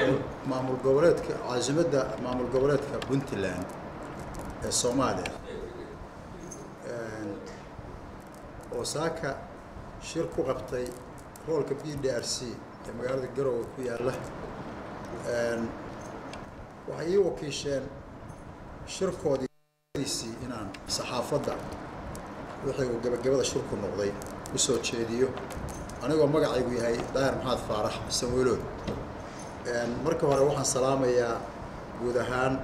maamul goboleedka caasimadda maamul goboleedka puntland ee soomaaliya oo saaka shir ku qabtay hoolka b d r c ee magaalada garowe ku yaalla waxay ii wakiisheen shirkoodiisii inaan saxaafadda wixii uu gebagabada shirku noqday u soo jeediyo anigoo magacaygu yahay daahir maxamed faarax sawiilood marka hore waxaan salaamayaa guud ahaan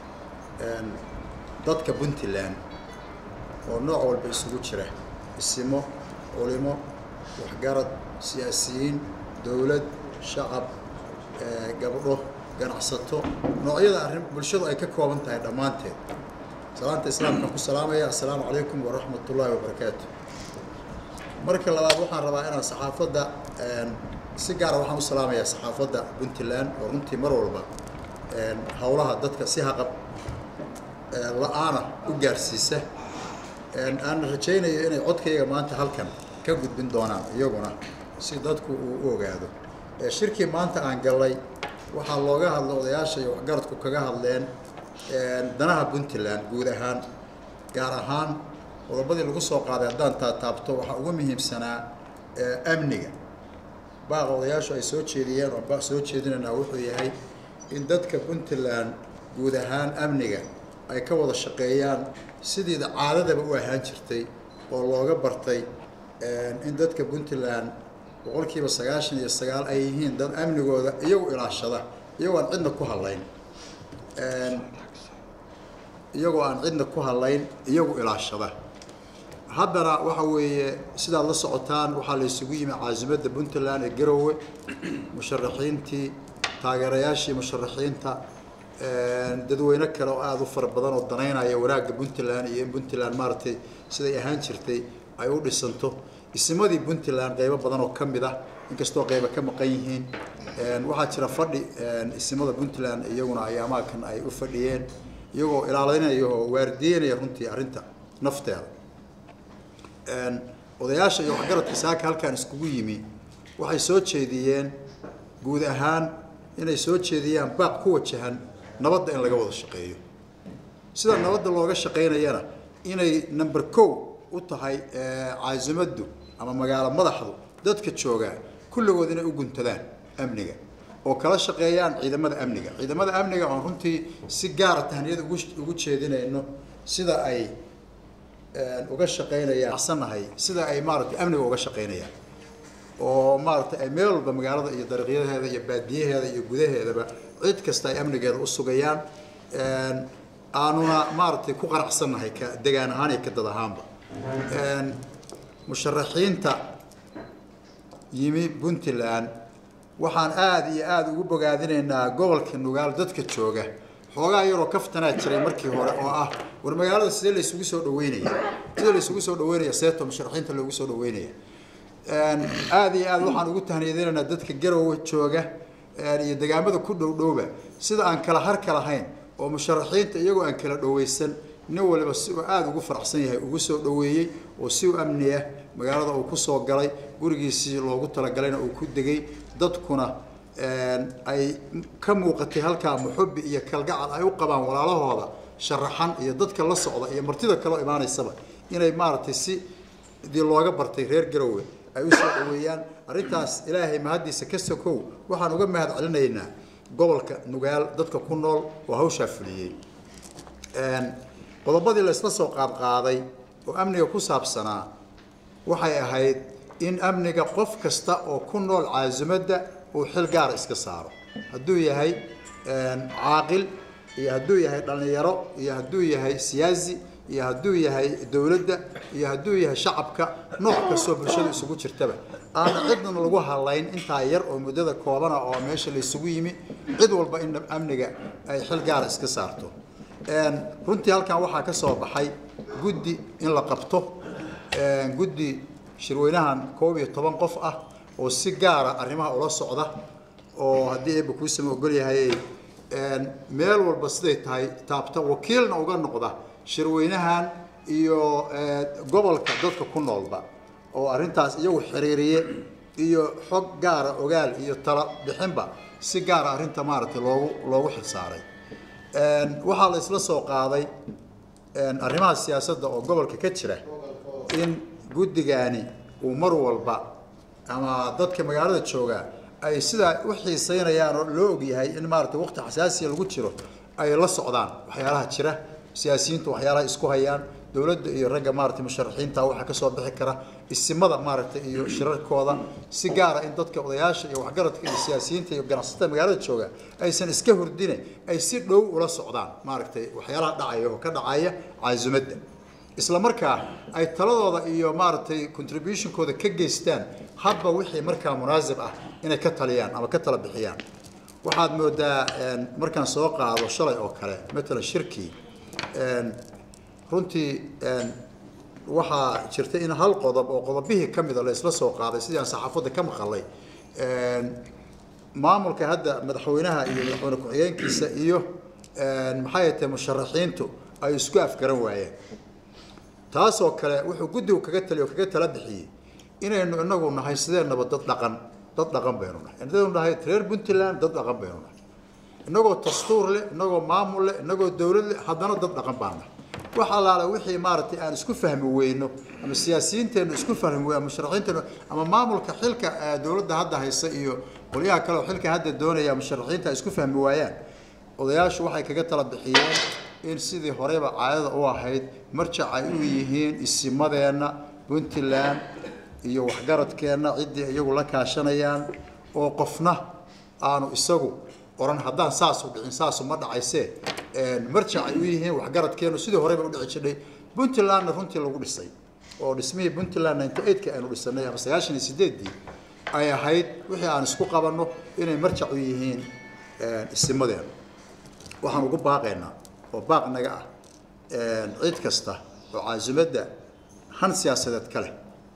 dadka puntland oo nooc walba isugu jira isimo culimo waxgarad siyaasiyiin dowlad shacab gabdho ganacsato noocyada arrin bulshadu ay ka kooban tahay dhammaanteed salaanta islaamkaan ku salaamaya assalaamu calaykum waraxmat ullaahi wabarakaatu marka labaad waxaan rabaa inaan saxaafadda si gaara waxaan u salaamayaa saxaafadda puntland oo runtii mar walba howlaha dadka si haqab la-aana u gaarsiisa aan rajaynayo inay codkayga maanta halkan ka gudbin doonaan iyaguna si dadku uu u ogaado shirkii maanta aan gallay waxaa looga hadlay odayaasha iyo waxgaradku kaga hadleen danaha puntland guud ahaan gaar ahaan qodobadii lagu soo qaaday haddaan taataabto waxaa ugu muhiimsanaa amniga baaqa odayaashu ay soo jeediyeen oo baaq soo jeedinaynaa wuxuu yahay in dadka puntland guud ahaan amniga ay ka wada shaqeeyaan sidiida caadadaba u ahaan jirtay oo looga bartay in dadka puntland boqolkiiba sagaashan iyo sagaal ay yihiin dad amnigooda iyagu ilaashada iyagoo aan cidna ku hadlayn iyagoo aan cidna ku hadlayn iyagu ilaashada haddana waxa weeye sidaad la socotaan waxaa la isugu yimi caasimadda puntland ee garowe musharaxiintii taageerayaashii musharaxiinta dadweyne kale oo aada u fara badan oo danaynaya wanaagga puntland iyo in puntland maaragtay siday ahaan jirtay ay u dhisanto isimadii puntland qeybo badan oo ka mid ah inkastoo qeyba ka maqan yihiin waxaa jira fadhi isimada puntland iyaguna ayaamahakan ay u fadhiyeen iyagoo ilaalinaya oo waardiyeynaya runtii arrinta nafteeda odayaasha iyo waxgaradka saaka halkaan iskugu yimi waxay soo jeediyeen guud ahaan inay soo jeediyaan baaq ku wajahan nabadda in laga wada shaqeeyo sida nabadda looga shaqaynayana inay number co u tahay caasimaddu ama magaalo madaxdu dadka joogaa kulligood inay u guntadaan amniga oo kala shaqeeyaan ciidamada amniga ciidamada amniga oon runtii si gaara tahniyad ugu ugu jeedinayno sida ay uga shaqaynayaan axsannahay sida ay maaragtay amniga uga shaqaynayaan oo maaragtay ay meel walba magaalada iyo dariiqyadeeda iyo baadiyaheeda iyo gudaheedaba cid kasta ay amnigeeda u sugayaan aanuna maaragtay ku qanacsannahay ka degaan ahaan iyo ka dad ahaanba musharaxiinta yimi puntland waxaan aada iyo aada ugu bogaadinaynaa gobolka nugaal dadka jooga xoogaa yaroo kaftanaa jiray markii hore oo ah war magaalada sidee la isugu soo dhaweynaya sidee la isugu soo dhaweynaya seeto musharaxiinta loogu soo dhaweynaya aada iyo aada waxaan ugu tahniyadinaynaa dadka garowe jooga iyo degaamada ku dhow dhowba sida aan kala harka lahayn oo musharaxiinta iyagoo aan kala dhaweysan nin waliba si uu aada ugu faraxsan yahay ugu soo dhaweeyey oo si u amni ah magaalada uu kusoo galay gurigiisii loogu talagalayna uu ku degay dadkuna ay ka muuqatay halkaa muxubi iyo kalgacal ay u qabaan walaalahooda sharaxan iyo dadka la socda iyo martida kaloo imaanaysaba inay maaragtay si dii looga bartay reer garowe ay usoo dhaweeyaan arrintaas ilaahay mahaddiisa ka sokow waxaan uga mahad celinaynaa gobolka nugaal dadka ku nool oo hawshaa fuliyey qodobadii laysla soo qaadqaaday oo amniga ku saabsanaa waxay ahayd in amniga qof kasta oo ku nool caasimadda uu xil gaara iska saaro hadduu yahay caaqil iyo hadduu yahay dhallinyaro iyo hadduu yahay siyaasi iyo hadduu yahay dowladda iyo hadduu yahay shacabka nooc kastoo bulshada isugu jirtaba aana cidna lagu hadlayn intaa yar oo muddada koobana oo meesha la isugu yimi cid walba in amniga ay xil gaara iska saarto runtii halkan waxaa ka soo baxay guddi in la qabto guddi shirweynahan koob iyo toban qof ah oo si gaara arrimaha ula socda oo haddii eeba kuusama ogol yahay meel walba siday tahay taabta wakiilna uga noqda shirweynahan iyo gobolka dadka ku noolba oo arrintaas iyagu xiriiriye iyo xog gaara ogaal iyo tala bixinba si gaara arrinta maaragtay loogu loogu xilsaaray waxaa la isla soo qaaday arrimaha siyaasadda oo gobolka ka jira in guddigaani uu mar walba ama dadka magaalada jooga ay sidaa u xiiseynayaan oo loo ogyahay in maaragtay waqti xasaasiya lagu jiro ay la socdaan waxyaalaha jira siyaasiyiintu waxyaalaha isku hayaan dowladda iyo ragga maaragtay musharaxiinta waxaa kasoo bixi kara isimada maaragtay iyo shirarkooda si gaara in dadka odayaasha iyo waxgaradka iyo siyaasiyiinta iyo ganacsatada magaalada jooga aysan iska hordine ay si dhow ula socdaan maaragtay waxyaalaha dhacaya oo ka dhacaya caasimadda isla markaa ay taladooda iyo maaragtay contributionkooda ka geystaan hadba wixii markaa munaasib ah inay ka taliyaan ama ka tala bixiyaan waxaad moodaa markaan soo qaado shalay oo kale matalan shirkii runtii waxaa jirta in hal qodob oo qodobihii ka mida la isla soo qaaday sidii aan saxaafadda ka maqalay maamulka hadda madaxweynaha iyo madaxweyne ku-xigeenkiisa iyo maxay tahay musharaxiintu ay isku afgaran waayeen taasoo kale wuxuu guddigu kaga taliy oo kaga tala bixiyey inaynu inagu nahay sideenaba dad dhaqan dad dhaqan baynu nahay inaynu nahay reer puntland dad dhaqan baynu nahay inagoo dastuur leh inagoo maamul leh inagoo dowlad leh haddana dad dhaqan baan nahay wax allaale wixii maaragtay aan isku fahmi weyno ama siyaasiyiinteennu isku fahmi weyno ama musharaxiinteennu ama maamulka xilka dowladda hadda haysa iyo qolyaha kale oo xilka hadda doonaya musharaxiinta ay isku fahmi waayaan odayaashu waxay kaga tala bixiyeen in sidii horeyba caadada u ahayd marjac ay u yihiin isimadeenna puntland iyo waxgaradkeenna ciddii iyagu la kaashanayaan oo qofna aanu isagu oran haddaan saasu dhicin saasu ma dhacaysee marjac ay u yihiin waxgaradkeenu sidii horeyba u dhici jirnay puntlandna runtii lagu dhisay oo dhismihii puntland ninety eight-ka aynu dhisanay ama sagaashan iyo sideeddii ay ahayd wixii aan isku qabanno inay marjac u yihiin isimadeena waxaan ugu baaqaynaa oo baaq naga ah cid kasta oo caasimadda han siyaasadeed ka leh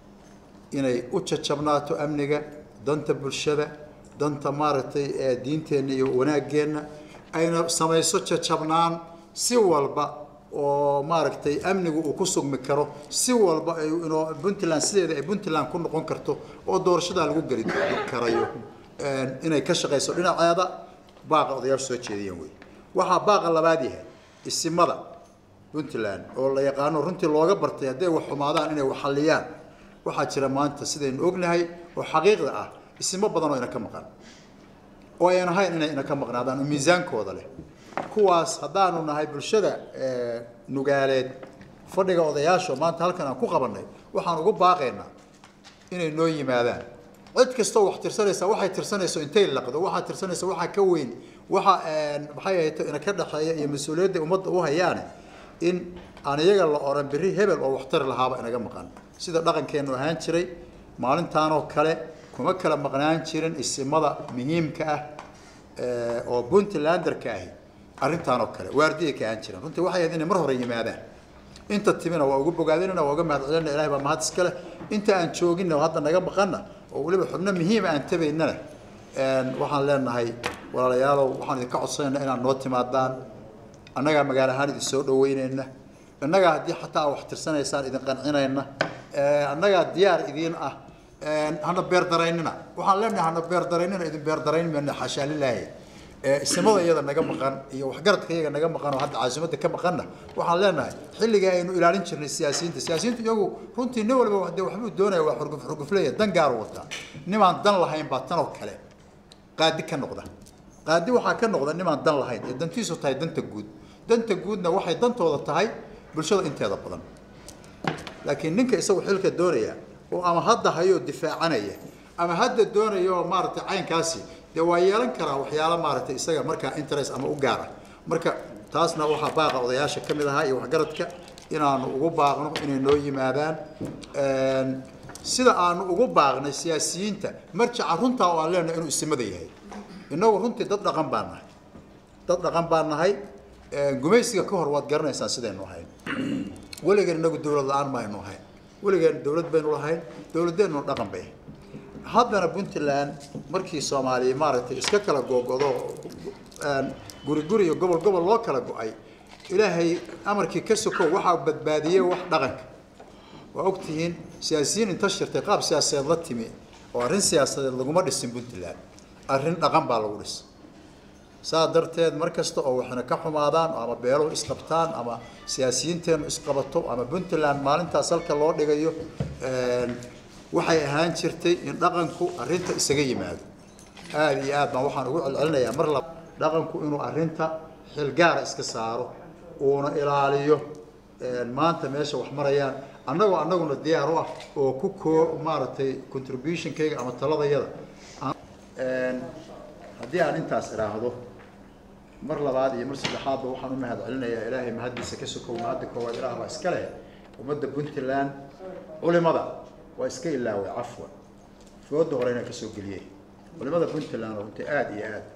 inay u jajabnaato amniga danta bulshada danta maaragtay diinteenna iyo wanaaggeenna ayna samayso jajabnaan si walba oo maaragtay amnigu uu ku sugmi karo si walba ay inoo puntland sideeda ay puntland ku noqon karto oo doorashadaa lagu geli karayo inay ka shaqayso dhinaceeda baaqa odayaashu soo jeediyeen wey waxaa baaqa labaad yahay isimada puntland oo la yaqaano runtii looga bartay hadday wax xumaadaan inay wax xalliyaan waxaa jira maanta sidaynu ognahay oo xaqiiqda ah isimo badan oo ina ka maqan oo ayan ahayn inay ina ka maqnaadaan oo miisaankooda leh kuwaas haddaanu nahay bulshada nugaaleed fadhiga odayaasha maanta halkan aan ku qabannay waxaan ugu baaqaynaa inay noo yimaadaan cid kastoo wax tirsanaysa waxay tirsanayso intay laqdo waxaa tirsanaysa waxaa ka weyn waxa maxay ahayd ina ka dhexeeya iyo mas-uuliyadda ummadda u hayaane in aan iyaga la oran berri hebel oo waxtari lahaaba inaga maqan sida dhaqankeenu ahaan jiray maalintaanoo kale kuma kala maqnaan jirin isimada muhiimka ah oo puntlanderka ahi arrintaanoo kale waardiyay ka ahaan jireen runtii waxay ahayd inay mar hore yimaadaan inta timina waa ugu bogaadinayna waa uga mahadcelinna ilahay baa mahad iska leh inta aan jooginna oo hadda naga maqanna oo weliba xubno muhiima aan tabaynana waxaan leenahay walaalayaalow waxaan idinka codsanayna inaad noo timaadaan annagaa magaalo ahaan idin soo dhaweynayna annagaa haddii xataa wax tirsanaysaan idin qancinayna annagaa diyaar idiin ah hana beerdaraynina waxaan leenahay hana beerdaraynina idin beerdarayn mayna xashaa lilaahi isimada iyada naga maqan iyo waxgaradka iyaga naga maqan oo hadda caasimadda ka maqanna waxaan leenahay xilligii aynu ilaalin jirnay siyaasiyiinta siyaasiyiintu iyagu runtii nin walba de waxbuu doonaya waa xurguf xurgufleeya dan gaaru wataa nimaan dan lahayn baa tanoo kale qaadi ka noqda qaadi waxaa ka noqda nimaan dan lahayn ee dantiisu tahay danta guud danta guudna waxay dantooda tahay bulshada inteeda badan laakiin ninka isagu xilka doonaya oo ama hadda hayoo difaacanaya ama hadda doonaya oo maaragtay caynkaasi dee waa yeelan karaa waxyaalo maaragtay isaga markaa interest ama u gaara marka taasna waxaa baaqa odayaasha ka mid ahaa iyo waxgaradka inaanu ugu baaqno inay noo yimaadaan sida aanu ugu baaqnay siyaasiyiinta marjaca runtaa oo aan leenahay inuu isimada yahay innagu runtii dad dhaqan baan nahay dad dhaqan baan nahay gumaysiga ka hor waad garanaysaan sidaynu ahayn weligeen inagu dawlad la-aan maynu ahayn weligeen dawlad baynu lahayn dawladdeenu dhaqan bay haddana puntland markii soomaaliya maaragtay iska kala googodo guri guri iyo gobol gobol loo kala go-ay ilaahay amarkii ka sokow waxaa badbaadiyey wax dhaqanka waa ogtihiin siyaasiyiin inta shirtay qaab siyaasadeed la timi oo arrin siyaasadeed laguma dhisin puntland arrin dhaqan baa lagu dhisa saa darteed mar kasta oo waxna ka xumaadaan ama beeluhu isqabtaan ama siyaasiyiinteennu isqabato ama puntland maalintaas halka loo dhigayo waxay ahaan jirtay in dhaqanku arrinta isaga yimaado aada iyo aad baan waxaan ugu celcelinayaa mar laba dhaqanku inuu arrinta xilgaara iska saaro uuna ilaaliyo maanta meesha wax marayaan annagoo annaguna diyaar u ah oo ku koo maaragtay contributionkayga ama taladayada haddii aan intaas idhaahdo mar labaad iyo mar saddexaadba waxaan u mahad celinayaa ilaahay mahaddiisa ka sokow mahadda koowaad ilaah baa iska leh ummadda puntland culimada waa iska ilaaway cafwan fooda hore inaan kasoo geliyey culimada puntland oo runtii aada iyo aad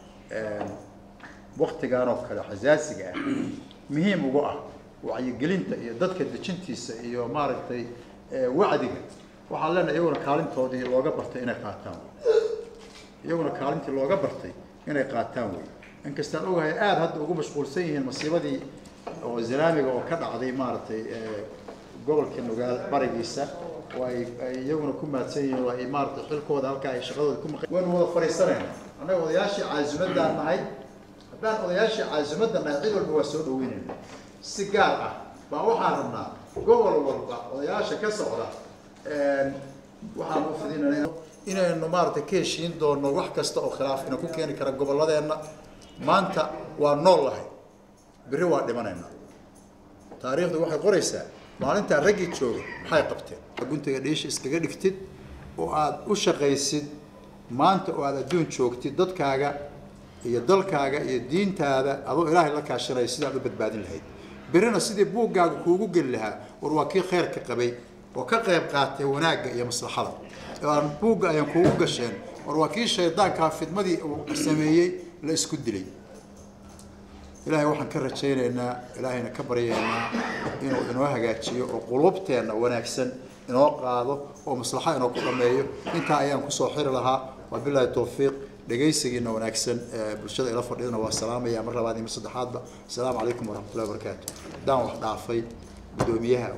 waktigan oo kale xasaasiga ah muhiim ugu ah wacyigelinta iyo dadka dejintiisa iyo maaragtay wacdiga waxaan leenahay iyaguna kaalintoodii looga bartay inay qaataan iyaguna kaalintii looga bartay inay qaataan wey inkastaan ogahay aada hadda ugu mashquulsan yihiin masiibadii oo zanaamiga oo ka dhacday maaragtay gobolka nugaal barigiisa oo ay ay iyaguna ku mahadsan yihiin oo ay maaragtay xilkooda halkaa ay shaqadooda ku maq waynu wada fadhiisanayna annaga odayaashii caasimaddaan nahay haddaan odayaashii caasimadda nahay cid walba waa soo dhaweynayna si gaar ah baa waxaan rabnaa gobol walba odayaasha ka socda waxaan u fidinana inaynu maaragtay ka heshiin doono wax kasta oo khilaaf ina ku keeni kara gobolladeenna maanta waa nool lahay berri waa dhimanaynaa taariikhdu waxay qoraysaa maalintaa raggii joogay maxay qabteen guntiga dhiisha iskaga dhigtid oo aada u shaqaysid maanta oo aada adduun joogtid dadkaaga iyo dalkaaga iyo diintaada adoo ilaahay la kaashanaya sidaad u badbaadin lahayd berrina sidii buuggaaga kuugu geli lahaa war waa kii khayrka qabay oo ka qayb qaatay wanaagga iyo maslaxada aan buugga ayaan kuugu gasheen war waa kii shaydaankaa fidmadii uu sameeyey la isku dilay ilaahay waxaan ka rajaynaynaa ilaahayna ka baryaynaa inuu inoo hagaajiyo oo quluubteenna wanaagsan inoo qaado oo maslaxa inoo ku dhameeyo intaa ayaan kusoo xiri lahaa waa bilaahi tawfiiq dhegaysigiina wanaagsan bulshada ila fadhidana waa salaamaya mar labaad iyo mar saddexaadba asalaamu calaykum waraxmatullahi wabarakaatu haddaan wax dhaafay guddoomiyaha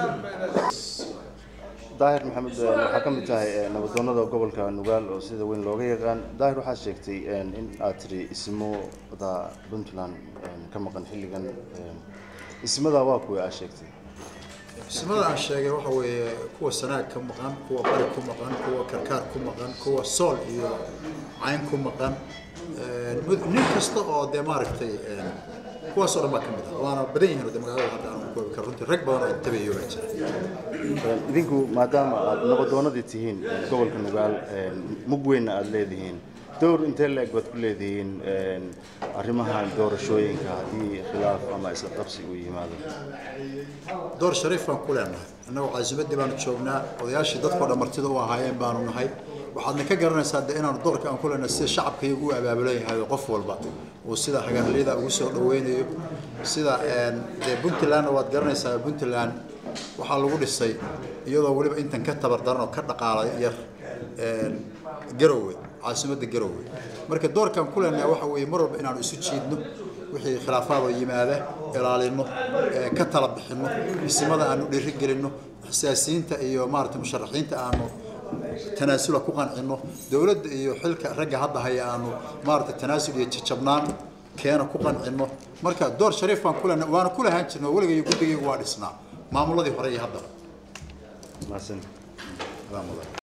daahir maxamed waxaa ka mid tahay nabadoonada gobolka nugaal oo sida weyn looga yaqaan daahir waxaad sheegtay in aad tiri ismada puntland ka maqan xilligan ismadaa waa kuwa aad sheegtay ismada aan sheegay waxa weeye kuwa sanaag ka maqan kuwa bari ku maqan kuwa karkaar ku maqan kuwa sool iyo cayn ku maqan nin kasta oo dee maaragtay kuwaas oo dhan baa ka mid ah waana badan yihiin oo dee magaalada hadda aan koobi karo runtii rag badan oo tabayo baa jira idinku maadaama aad nabadoonadii tihiin gobolka nugaal mug weynna aada leedihiin dowr intee la-eg baad ku leedihiin arrimahan doorashooyinka haddii khilaaf ama isla qabsi uu yimaado door shariif baan ku leenahay annagoo caasimadii baanu joognaa odayaashii dadkoo dhan martida u ahaayeen baanu nahay waxaadna ka garanaysaa de inaanu doorka aan ku leenahay sida shacabkaygu u abaabulan yahay oo qof walba uu sida hagaarliyada ugu soo dhaweynayo sida dee puntlandna waad garanaysaa puntland waxaa lagu dhisay iyadoo weliba intan ka tabar daran oo ka dhaqaala yar garowe caasimadda garowe marka doorkaan ku leenahay waxa weeye mar walba inaanu isu jiidno wixii khilaafaadoo yimaada ilaalino ka tala bixino isimada aanu dhiiri gelino siyaasiyiinta iyo maarata musharaxiinta aanu tanaasula ku qancino dowladda iyo xilka ragga hadda haya aanu maarata tanaasul iyo jajabnaan keena ku qancino marka door shariif baan ku leenahay waana ku lahaan jirna weligayo guddigaygu waa dhisnaa maamuladii hore iyo haddaba mahadsan Alaa mudan